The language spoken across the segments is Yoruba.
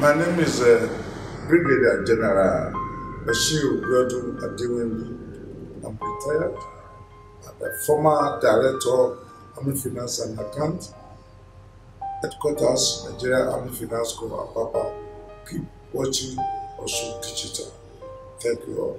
My name is uh, Brigadier General Bashir Biodun Adewemi. I'm retired. I'm a former director, Army Finance and Account, headquarters, Nigeria Army Finance Corps, Apapa. Keep watching Osun Digital. Thank you all.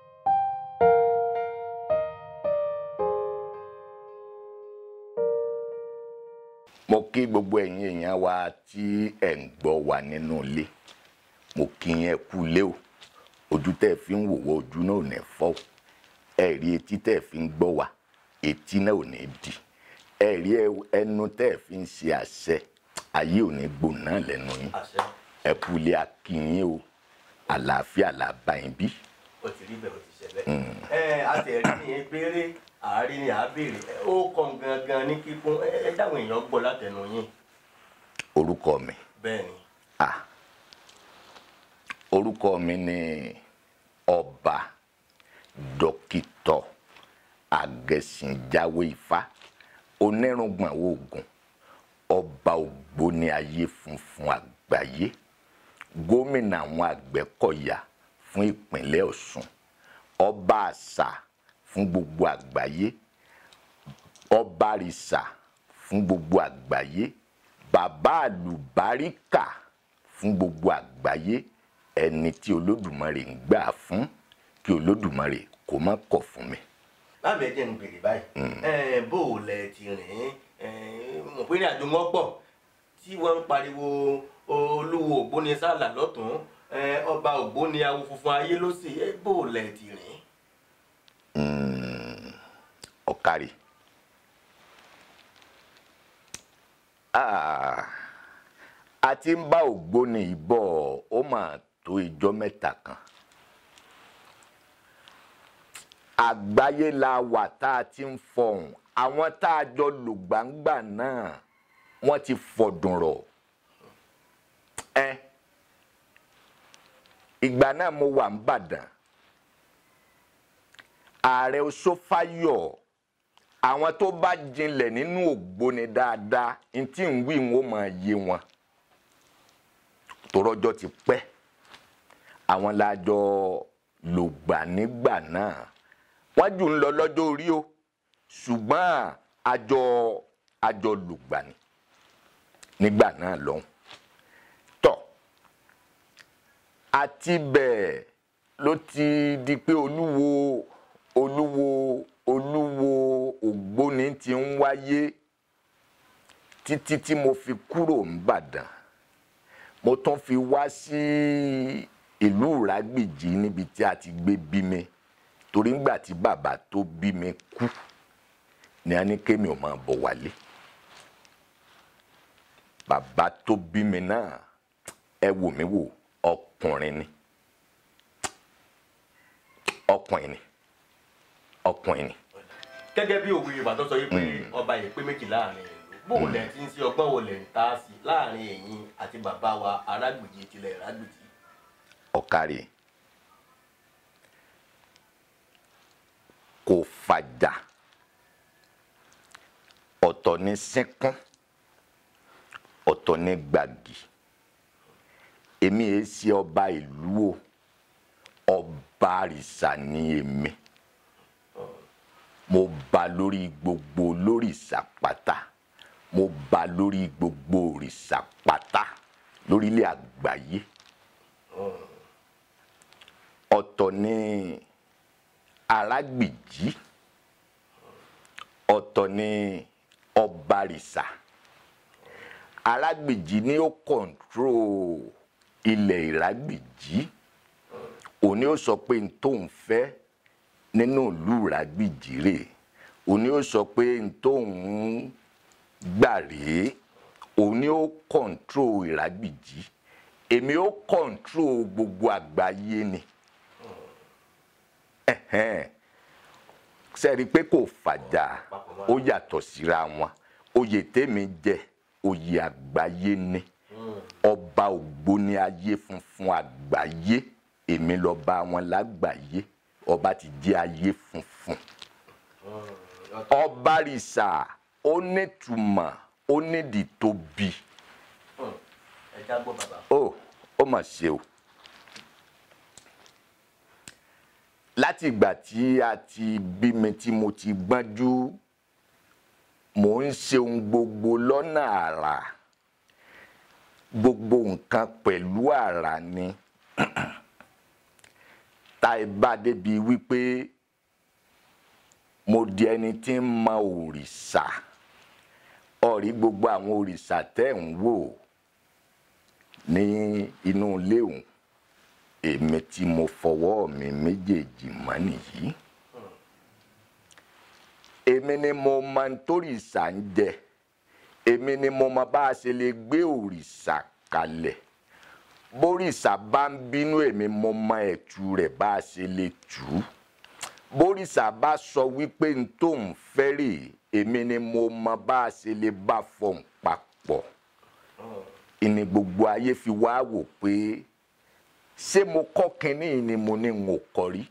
mo kí gbogbo ẹ̀yin èèyàn wa tí ẹ̀ ń gbọ́ wa nínú ilé mo kí yẹn kú lé o ojú tẹ́ ẹ fi ń wò wá ojú náà ò ní fọ́ o ẹ rí etí tẹ́ ẹ fi ń gbọ́ wa etí náà ò ní di ẹ rí ẹ- ẹnu tẹ́ ẹ fi ń ṣe àṣẹ ayé ò ní gbóná lẹ́nu yín àṣẹ ẹ kú lé akínyìn o àlàáfíà làbá yín bí. ó ti rí bẹ́ẹ̀ ó ti ṣe bẹ́ẹ̀. ẹ àtẹ̀rí ni ẹ béèrè àárín ni àá béèrè ẹ, ó kàn gangan ní kíkún ẹ ẹ dáwọn èèyàn gbọ́ látẹnu yín orúkọ mi bẹ́ẹ̀ ni ah orúkọ mi ni ọba dókítà agẹsìnjáwé ifá onírùngbọ̀n oògùn ọba ògbóni ayé funfun àgbáyé gómìnà àwọn àgbẹ̀kọ̀yà fún ìpínlẹ̀ ọ̀ṣun ọba àṣà fún gbogbo àgbáyé ọba àrìṣà fún gbogbo àgbáyé bàbá àlùbáríkà fún gbogbo àgbáyé ẹni tí olódùmarè ń gbà fún kí olódùmarè kó má kọ̀ fún mi. láàmì ẹ jẹ́ ń béèrè báyìí ẹ bó o lẹ ti rìn ẹ mọ̀ pé ní àjò wọn pọ̀ tí wọ́n ń pariwo olúwo ògbóni sálà lọ́tún ẹ ọba ògbóni awo funfun ayé ló sì ẹ bó o lẹ ti rìn. ọ̀kàrí. Ah, a ti ń bá ògbóni yìí bọ̀ ó mà tó ijọ́ mẹ́ta kan. àgbáyé la wà tá a ti ń fọhùn àwọn tá a jọ lò gbàǹgbà náà wọ́n ti fọ̀dùn rọ̀. ẹ ìgbà náà mo wà ń bàdàn ààrẹ Ọ̀ṣọ́fáyọ̀ àwọn tó bá jinlẹ̀ nínú ògbóni dáadáa n tí ń wí wọn ó máa yé wọn torọ́jọ́ ti pẹ́ àwọn lájọ lògbà nígbà náà wọ́n jù ń lọ lọ́jọ́ orí o ṣùgbọ́n àjọ àjọ lògbà ni nígbà náà lọ́hùn tọ́ àti bẹ́ẹ̀ ló ti di pé olúwo olúwo olúwo ògbóni ti ń wáyé títí tí mo fi kúrò ńbàdàn mo tún fi wá sí ìlú ìrágbìjí níbi tí a ti gbé bí mi torí ńgbà tí bàbá tó bí mi kú ni a ní kémi ò máa bọ̀ wálé bàbá tó bí mi náà ẹ wò mí wò ọkùnrin ni ọkùnrin ni ọkùnrin ni gẹ́gẹ́ bí òwe Yorùbá tó sọ yìí pé ọba yìí pé méjì láàrin ìlú bó o lẹ̀ ti ń ṣe ọgbọ́n wo lẹ̀ ń ta sí láàrin ẹ̀yin àti bàbá wa arágbèjì tilẹ̀ ìrágbèjì. ọ̀kàrí kò fàjà ọ̀tọ̀ ní sínkún ọ̀tọ̀ ní gbàgì èmi èé ṣe ọba ìlú o ọba àrìṣà ni èmi mo ba lórí gbogbo lórìṣà pátá mo ba lórí gbogbo òrìṣà pátá lórílẹ̀ àgbáyé ọ̀tọ̀ ní arágbìjí ọ̀tọ̀ ní ọbarìṣà arágbìjí ni ó kọ̀ǹtró ilẹ̀ ìrágbìjí òní ó sọ pé n tó ń fẹ́ nínú ìlú ìrágbìjí rè òní ó sọ pé n tó ń gbà rèé òní ó kọ̀ǹtró ìrágbìjí èmi ó kọ̀ǹtró gbogbo àgbáyé ni ẹ̀hẹ́n sẹ́ẹ̀rí pé kò fàjà ó yàtọ̀ síra wọn oyè tèmi jẹ oyè àgbáyé ni ọba ògbóni ayé funfun àgbáyé èmi lọ́ba wọn lágbàáyé ọba ti jẹ́ ayé funfun ọba rìṣà ó nítumọ̀ ó nídìí tóbi ẹ já gbọ́ bàbá. ó mà ṣe o láti ìgbà tí a ti bí mi tí mo ti gbọ́njú mò ń ṣe ohun gbogbo lọ́nà àrà gbogbo nǹkan pẹ̀lú àrà ni tá ẹ bá débi wípé mo di ẹni tí ń mọ òrìṣà ọ̀rí gbogbo àwọn òrìṣà tẹ́ ń wò ní inú ilé òun èmi tí mo fọwọ́ mi méjèèjì mọ́ nìyí èmi ni mo mọ nítòrìṣà ń jẹ èmi ni mo mọ bá a ṣe lè gbé òrìṣà kalẹ̀ bórìṣà bá ń bínú èmi mo mọ ẹ̀tù rẹ̀ bá a ṣe lè tù ú bórìṣà bá sọ wípé n tó ń fẹ́ rè èmi ni mo mọ bá a ṣe lè bá fọhùn papọ̀ ìní gbogbo ayé fi wá wò pé ṣé mo kọ́ kínní ni mo ní n ò kọ́ rí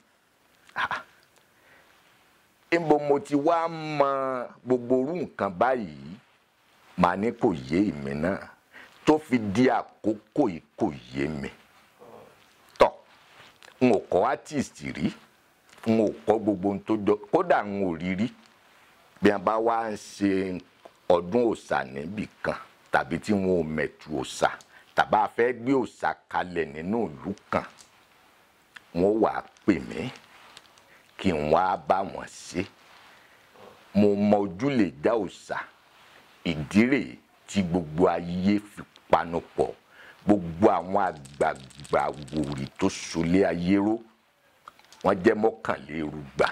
níbo mo ti wá mọ gbogbo orú nǹkan báyìí màá ní kò yé èmi náà tó fi di àkókò yìí kò yé mi tọ n ò kọ́ artist rí n ò kọ́ gbogbo ohun tó jọ kódà n ò rí rí bí a bá wá ń ṣe ọdún òòṣà níbì kan tàbí tí wọn ò mẹ̀tù òòṣà tàbá fẹ́ gbé òòṣà kalẹ̀ nínú ìlú kan wọ́n wà á pè mí kí n wá bá wọn ṣe mo mọ ojú lè dá òòṣà ìdí rèé tí gbogbo ayé fi panupọ̀ gbogbo àwọn àgbààgbà wòrì tó solé ayé ró wọ́n jẹ́ mọ́kànlélúgba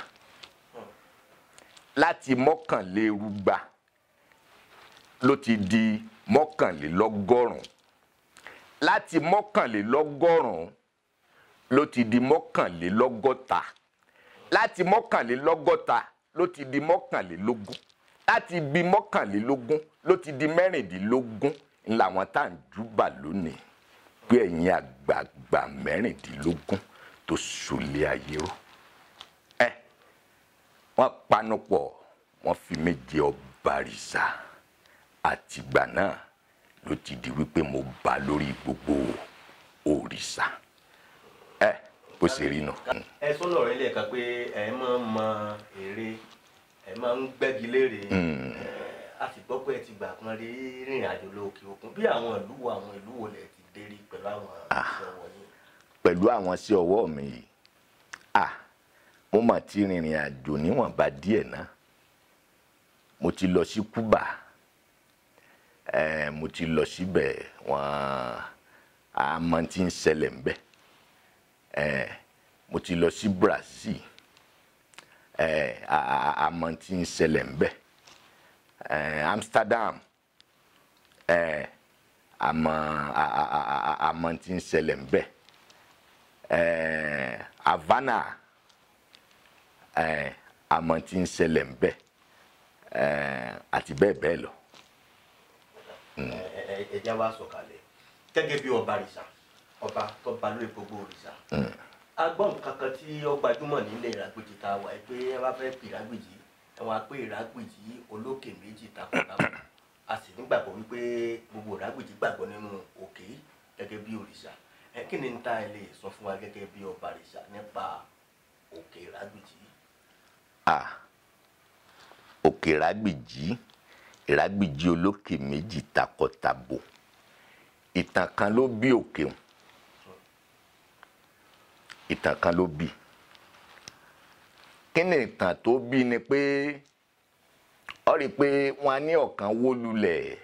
láti mọ́kànlélúgba ló ti di mọ́kànlélọ́gọ́rùn láti mọ́kànlélọ́gọ́rùn ló ti di mọ́kànlélọ́gọ́ta láti mọ́kànlélọ́gọ́ta ló ti di mọ́kànlélógún láti bí mọ́kànlélógún ló ti di mẹ́rìndínlógún làwọn tá à ń júbà lónìí pé ẹ̀yin àgbààgbà mẹ́rìndínlógún tó sòlé ayé ró ẹ wọ́n panupọ̀ wọ́n fi mí jẹ ọba rìṣà àtìgbà náà ló ti di wípé mo bá lórí gbogbo òrìṣà ẹ bó ṣe rí nù. ẹ sọ́nà rẹ̀ lẹ́ẹ̀kan pé ẹ máa ń mọ èrè ẹ máa ń gbẹ́gi léèrè a sì gbọ́ pé ẹ ti gbà kan rí rìnrìn àjò lókè òkun bí àwọn ìlú wo àwọn ìlú wo lẹ ti dé rí pẹ̀lú àwọn iṣẹ́ wọ̀nyí. pẹ̀lú àwọn sí ọwọ́ mi yìí à mo mà ti rìnrìn àjò níwọ̀nba díẹ̀ náà mo ti lọ sí Cuba eh, mo ti lọ síbẹ̀ wọ́n àmọ́ tí ń ṣẹlẹ̀ ń bẹ̀ eh, mo ti lọ sí Brazil eh, àmọ́ tí ń ṣẹlẹ̀ ń bẹ̀ eh, Amsterdam eh, àmọ́ àmọ́ tí ń ṣẹlẹ̀ ń bẹ̀ eh, Havana eh, àmọ́ tí ń ṣẹlẹ̀ ń bẹ̀ eh, àti bẹ́ẹ̀ bẹ́ẹ̀ lọ. ẹja wa sọ̀kalẹ̀ gẹ́gẹ́ bí ọba rìṣà ọba tó ba lórí gbogbo òrìṣà agbọ́n kankan tí ó gbajúmọ̀ nílẹ̀ ìrágbèjì tá a wà pé ẹ bá fẹ́ pè ìrágbèjì ẹ wọ́n á pé ìrágbèjì olókè méjì takọ̀tàkọ̀ a sì nígbàgbọ́ wípé gbogbo ìrágbèjì gbàgbọ́ nínú òkè gẹ́gẹ́ bí òrìṣà ẹ kí ni ń ta ẹ lè sọ fún wa gẹ́gẹ́ bí ọba rìṣà nípa òkè ìrágbèjì. ah òkè ìrágbèjì ìrágbèjì olókè méjì takọtabo ìtàn kan ló bí òkè òun ìtàn kan ló bí kí ni ìtàn tó bí ni pé ọ rí i pé wọn á ní ọ̀kan wó lulẹ̀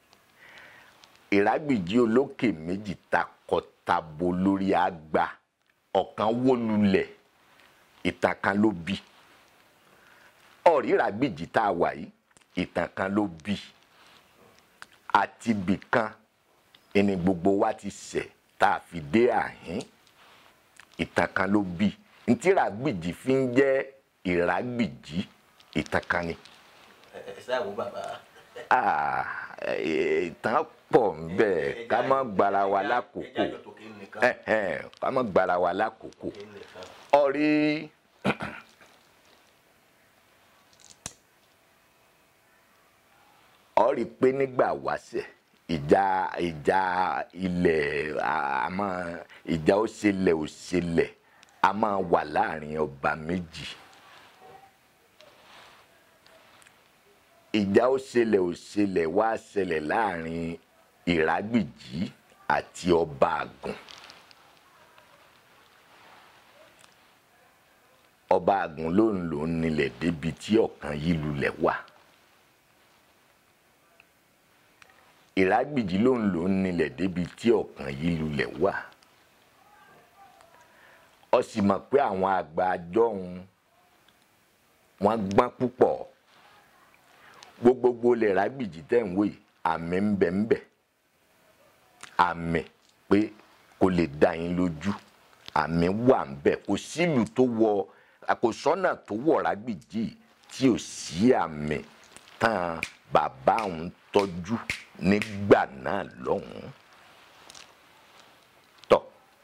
ìrágbèjì olókè méjì takọtabo lórí àgbà ọ̀kan wó lulẹ̀ ìtàn kan ló bí ọ̀rí ìrágbèjì tá a wà yìí ìtàn kan ló bí àti bìkan ẹni gbogbo wa ti ṣẹ̀ tá a fi dé àhín ìtàn kan ló bí ntí ìrágbèjì fi ń jẹ́ ìrágbèjì ìtàn kan ni. ẹ ẹ sáà wo bàbá. Ah, ìtàn pọ̀ nbẹ̀ ká má gbára wa lákòókò Eh, eh, ká má gbára wa lákòókò ọ̀rí ọ rí i pé nígbà wáṣẹ̀ ìjà ìjà ilẹ̀ àmọ́ ìjà ó ṣẹlẹ̀ ó ṣẹlẹ̀ a máa wà láàrin ọba méjì ìjà ó ṣẹlẹ̀ ó ṣẹlẹ̀ wá ṣẹlẹ̀ láàrin ìrágbìjí àti ọba àgùn ọba àgùn ló ń lò ń nílẹ̀ débi tí ọ̀kan yìí lulẹ̀ wà. ìrágbìjí ló ń lò ń nílẹ̀ débi tí ọ̀kan yìí lulẹ̀ wà ọ sì mọ̀ pé àwọn àgbà àjọhun wọ́n gbọ́n púpọ̀ gbogbogbò lè rágbìjí tẹ̀ ń wò yìí àmì ń bẹ ń bẹ àmì pé kò lè dá yín lójú àmì wà ń bẹ kò sílùú tó wọ kò sọ́nà tó wọ̀ rágbìjí tí ò sí àmì tán bàbá òun tọ́jú nígbà náà lọ́hùn-ún. tọ́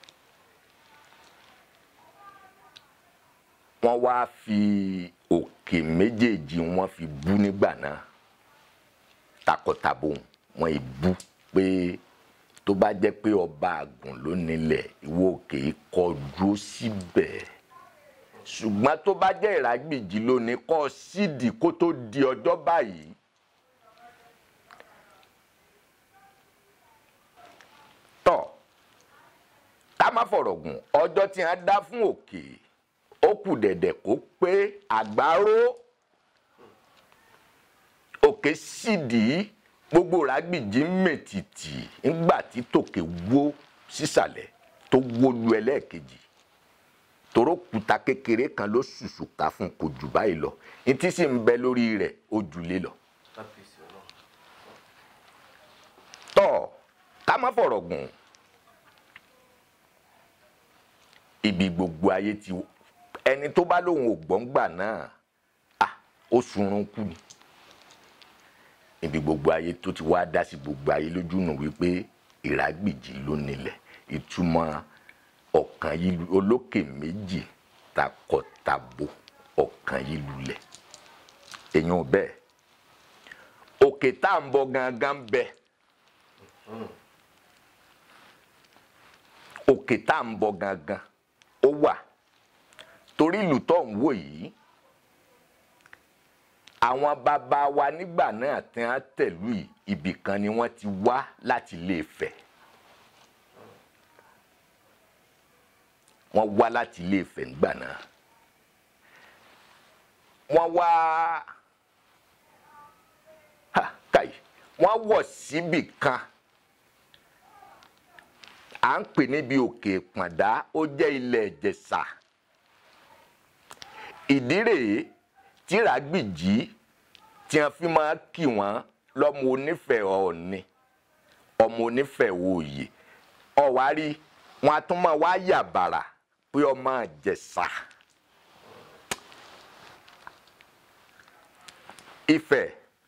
wọ́n wá fi òkè méjèèjì wọ́n fi bú nígbà náà takọtabo wọ́n ì bú pé tó bá jẹ́ pé ọba àgùn ló nílẹ̀ ìwọ òkè kọjú síbẹ̀ ṣùgbọ́n tó bá jẹ́ ìrágbìjí lónìí kọ́ sídìí kó tó di ọjọ́ báyìí tọ́ ká má fọ̀rọ̀ gùn ọjọ́ tí wọ́n dá fún òkè ó kù dẹ̀dẹ̀ kó pé àgbárò òkè sídìí gbogbo ràgbìjì mètìtì ńgbà tí tòkè wó sísàlẹ̀ tó wó lu ẹlẹ́ẹ̀kejì toró kuta kékeré kan ló ṣùṣù ká fún kò jù báyìí lọ ní tí sì ń bẹ lórí rẹ̀ ó jùlé lọ. tọ́ ká má fọ̀rọ̀ gùn ibi gbogbo ayé ti ẹni tó bá lóun ò gbọ́ngbà náà à ó sunrun kú ni ibi gbogbo ayé tó ti wá dá sí gbogbo ayé lójú nù wípé ìrágbìjì ló nílẹ̀ ìtumọ̀ ọ̀kan yìí lu olókè méjì takọtabo ọ̀kan yìí lulẹ̀ èèyàn bẹ́ẹ̀ òkè tá à ń bọ gangan bẹ́ẹ̀ òkè tá à ń bọ gangan ó wà torí ìlú tó ń wò yìí àwọn bàbá wa nígbà náà tí wọ́n tẹ̀lú yìí ibì kan ni wọ́n ti wá láti Ilé-Ifẹ̀ wọ́n wá láti Ilé-Ifẹ̀ nígbà náà wọ́n wá ha káyì wọ́n wọ̀ síbì kan à ń pè níbi òkè pàdá ó jẹ́ ilẹ̀ ìjẹ̀ṣà ìdí rèé tí ràgbìjí tí wọ́n fi máa kì wọ́n lọ́mọ onífẹ̀ẹ́ ọ̀ọ́ni ọmọ onífẹ̀ẹ́ òòyè ọ̀wárí wọn a tún máa wá yà bàrà pé ọmọ ìjẹ̀ṣà Ifẹ̀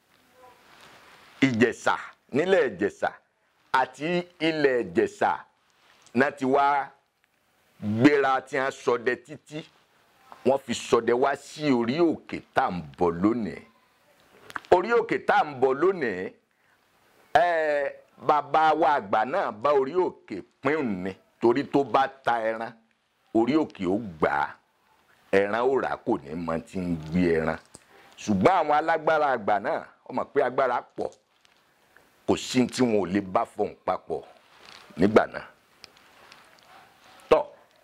ìjẹ̀ṣà nílẹ̀ ìjẹ̀ṣà àti ilẹ̀ ìjẹ̀ṣà náà ti wá gbéra tí wọ́n ṣọdẹ títí wọ́n fi ṣọdẹ wá sí orí òkè tá à ń bọ̀ lónìí orí òkè tá à ń bọ̀ lónìí ẹ bàbá wa àgbà náà bá orí òkè pín ní torí tó bá ta ẹran orí òkè ó gbà á ẹran ó rà kò ní mọ tí ń gbé ẹran ṣùgbọ́n àwọn alágbára àgbà náà wọ́n mọ̀ pé agbára pọ̀ kò sí tí wọn ò lè bá fọhùn papọ̀ nígbà náà tọ́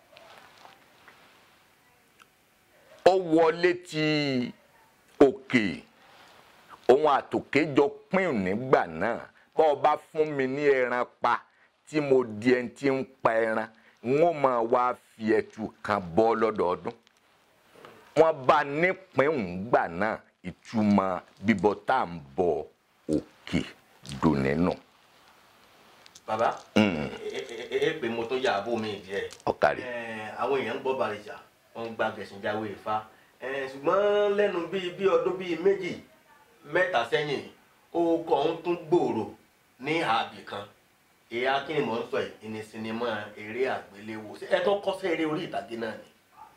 ó wọlé ti òkè òun àtòkè jọ pín nígbà náà bọ́ ọ bá fún mi ní ẹran pa tí mo di ẹni tí ń pa ẹran n ó máa wá fi ẹtù kan bọ́ lọ́dọọdún wọ́n bá nípìn òǹgbà náà ìtumọ̀ bíbọ tá à ń bọ òkè dùn nínú. bàbá ẹ ẹ pé mo tún yà abó mi díẹ̀ ọ̀kàrí. Eh, àwọn èèyàn ń gbọ́ bàrìjà wọ́n ń gba gẹ̀sìnjáwé Ifá Eh, ṣùgbọ́n lẹ́nu bíi bí ọdún bíi méjì mẹ́ta sẹ́yìn orúkọ ọ̀hún tún gbòòrò ní àbì kan ìyá kí ni mò ń sọ yìí ní sinimá eré àgbéléwò Ṣé ẹ tó kọ́ sí eré orí ìtàgé náà ni.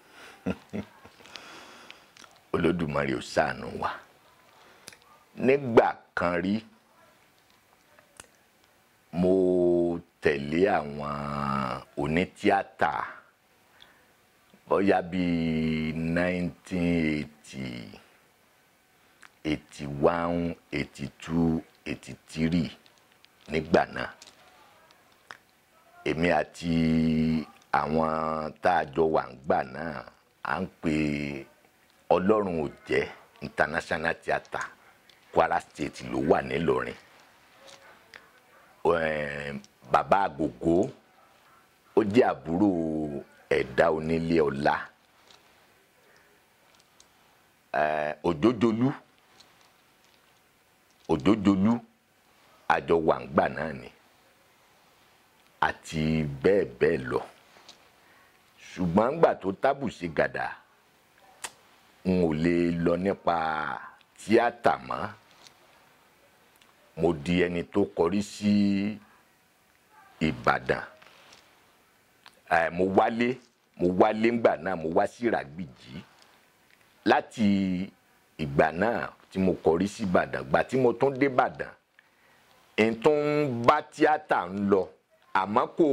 olódùmarè ò ṣàánú wa nígbà kan rí mo tẹ̀lé àwọn onítíátà bóyá bíi nineteen eighty eighty one eighty two eighty three nígbà náà èmi àti àwọn tá a jọ wà ńgbà náà à ń pè ọlọ́run ò jẹ́ international theatre Kwara State ló wà nílọrin Ẹ̀ẹ́n, bàbá àgògó ó jẹ́ àbúrò ẹ̀dá onílé ọlá Ẹ̀ẹ́, òjòjòlú òjòjòlú àjọ wà ńgbà náà ni àti bẹ́ẹ̀ bẹ́ẹ̀ lọ ṣùgbọ́n ńgbà tó tábù ṣe gàdà n ò lè lọ nípa tíátà mọ́ mo di ẹni tó kọrí sí Ìbàdàn ẹ mo wálé mo wálé ńgbà náà mo wá sí Ìràgbìjí láti ìgbà náà tí mo kọrí sí Ìbàdàn gbà tí mo tún dé Ìbàdàn n tó ń bá tíátà ń lọ àmọ́ kò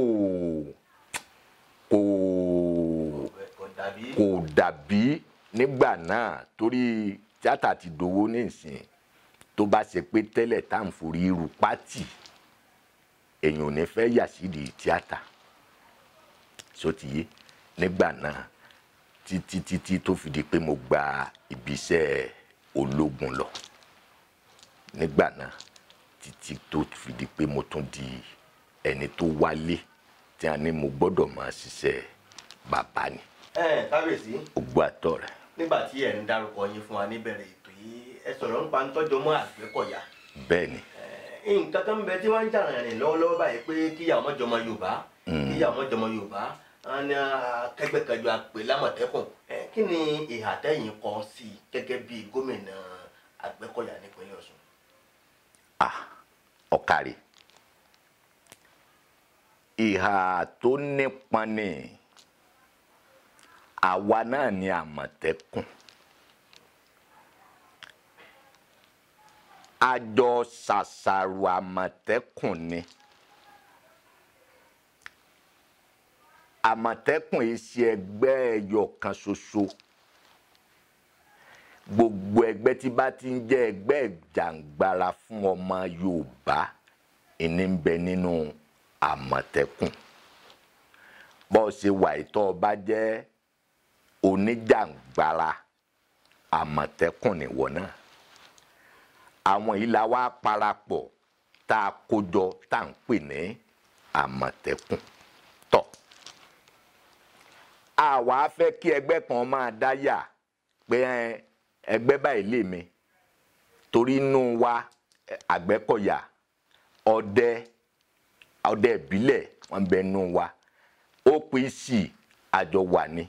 kò kò dàbí kò dàbí nígbà náà torí tíátà ti dowó nísìn tó bá ṣe pé tẹ́lẹ̀ tá à ń forí irú pátì èèyàn ò ní fẹ́ yà sídìí tíátà sotiye nígbà náà títí títí tó fi di pé mo gba ibiṣẹ́ ológun lọ nígbà náà títí tó fi di pé mo tún di ẹni tó wálé tí a ní mo gbọ́dọ̀ máa ṣiṣẹ́ bàbá ni ẹ kábíyèsí ogbó àtọ̀ rẹ̀ nígbà tí ẹ ń dárúkọ yín fún wa níbẹ̀rẹ̀ ètò yìí ẹ sọ̀rọ̀ nípa ń tọ́jú mọ́ Àgbẹ̀kọ̀yà bẹ́ẹ̀ ni Eh, nǹkan kan bẹ tí wọ́n ń jà rìn lọ́wọ́lọ́wọ́ báyìí pé kíyàwó mọ́jọmọ Yorùbá kíyàwó mọ́jọmọ Yorùbá wọn ní akẹgbẹ́kẹjọ àpè lámọ̀tẹ́kùn Eh, kí ni ìhà tẹ́yìn kọ sí i gẹ́gẹ́ bí gómìnà Àgbẹ̀kọ̀yà nípínlẹ̀ Ọ̀ṣun. ah ọ̀kàrí ìhà tó nípọn ni àwa náà ni àmọ̀tẹ́kùn àjọ ṣàṣàrò àmọ̀tẹ́kùn ni àmọ̀tẹ́kùn yìí ṣe ẹgbẹ́ ẹyọ kan ṣoṣo gbogbo ẹgbẹ́ tí bá ti ń jẹ́ ẹgbẹ́ ìjàǹgbara fún ọmọ Yorùbá ìní ń bẹ nínú àmọ̀tẹ́kùn bó o ṣe wà ìtọ́ ọba jẹ́ oníjàǹgbara àmọ̀tẹ́kùn nìwọ náà àwọn yìí la wá parapọ̀ tá a kójọ tá à ń pè ní àmọ̀tẹ́kùn tọ̀ àwa fẹ́ kí ẹgbẹ́ kan máa dá yà pé ẹ, ẹgbẹ́ báyìí lè mi torí inú wa ẹ, Àgbẹ̀kọ̀yà ọdẹ ọdẹ ìbílẹ̀ wọn bẹ nú wa OPC àjọ wà ní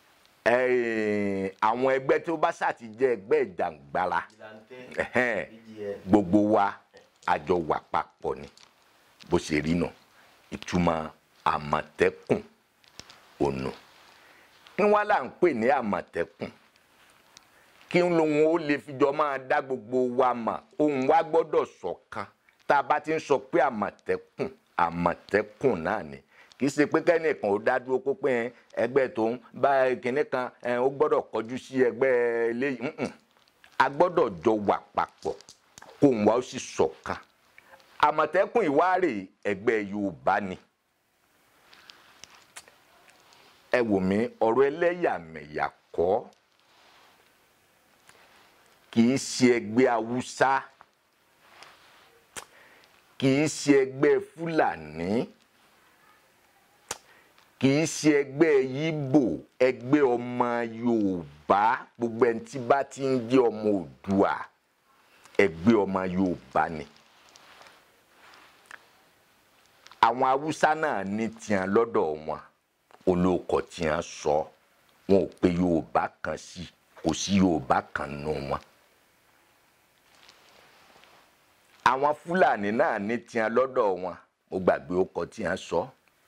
ẹ, àwọn ẹgbẹ́ tó bá ṣáà ti jẹ́ ẹgbẹ́ ìjàǹgbara ẹ̀hẹ́n, gbogbo wa àjọ wà papọ̀ ni bó ṣe rí nà ìtumọ̀ àmọ̀tẹ́kùn ònà kí wọ́n là ń pè ní àmọ̀tẹ́kùn kí lóun ó lè fijọ́ máa dá gbogbo wa mà ohun wa gbọ́dọ̀ ṣọ̀kan tá a bá ti ń sọ pé àmọ̀tẹ́kùn àmọ̀tẹ́kùn náà ni kì í ṣe pé kẹ́nìkan ó dá dúró kó pé ẹgbẹ́ tó ń bá kinní kan ẹ, ó gbọ́dọ̀ kọjú sí ẹgbẹ́ eléyìí ǹǹ. a gbọ́dọ̀ jọ wà papọ̀ kó òun wa ó sì ṣọ̀kan àmọ̀tẹ́kùn ìwárè ẹgbẹ́ Yorùbá ni ẹ wò mí ọ̀rọ̀ ẹlẹ́yàmẹ̀yà kọ́ kì í ṣe ẹgbẹ́ haúsá kì í ṣe ẹgbẹ́ fúlàní kì í ṣe ẹgbẹ́ yíbò ẹgbẹ́ ọmọ yorùbá gbogbo ẹni tí bá ti ń jẹ́ ọmọ òdùà ẹgbẹ́ ọmọ yorùbá ni àwọn haúsá náà ní tiẹ̀ lọ́dọ̀ wọn olóòkọ tí wọn sọ wọn ò pe yorùbá kan sí kò sí yorùbá kan nù wọn. àwọn fúlàní náà ní tiẹ̀ lọ́dọ̀ wọn mo gbàgbé ọkọ tí wọn sọ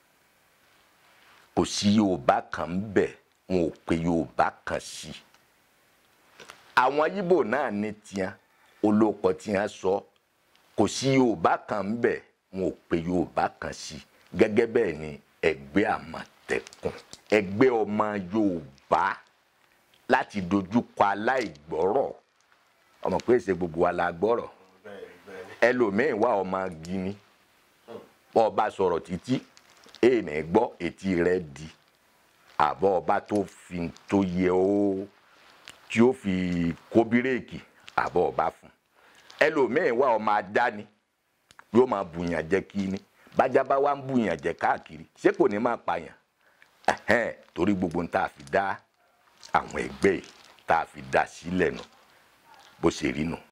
kò sí yorùbá kan ń bẹ wọn ò pe yorùbá kan sí. àwọn yíbò náà ní tiẹ̀ olóòkọ tí wọn sọ kò sí yorùbá kan ń bẹ wọn ò pe yorùbá kan sí i gẹ́gẹ́ bẹ́ẹ̀ ni ẹgbẹ́ àmọ̀tẹ́kùn ẹgbẹ́ ọmọ yorùbá láti dojúkọ aláìgbọ́rọ̀ ọmọ pé ṣe gbogbo wa la gbọ́rọ̀ ẹlòmíín wà ọmọ gini bọ́ ọba sọ̀rọ̀ títí èèní gbọ́ etí rẹ̀ di àbọ̀ ọba tó fi tó yẹ ó tí ó fi kó bírèkì àbọ̀ ọba fún ẹlòmíín wà ọmọ adáni yóò máa bùyàn jẹ kí ni bájá bá wá ń bùyàn jẹ káàkiri ṣé kò ní máa pààyàn ẹhẹn torí gbogbo tá a fi dá àwọn ẹgbẹ́ yìí tá a fi dá sílẹ̀ nù bó ṣe rí nù.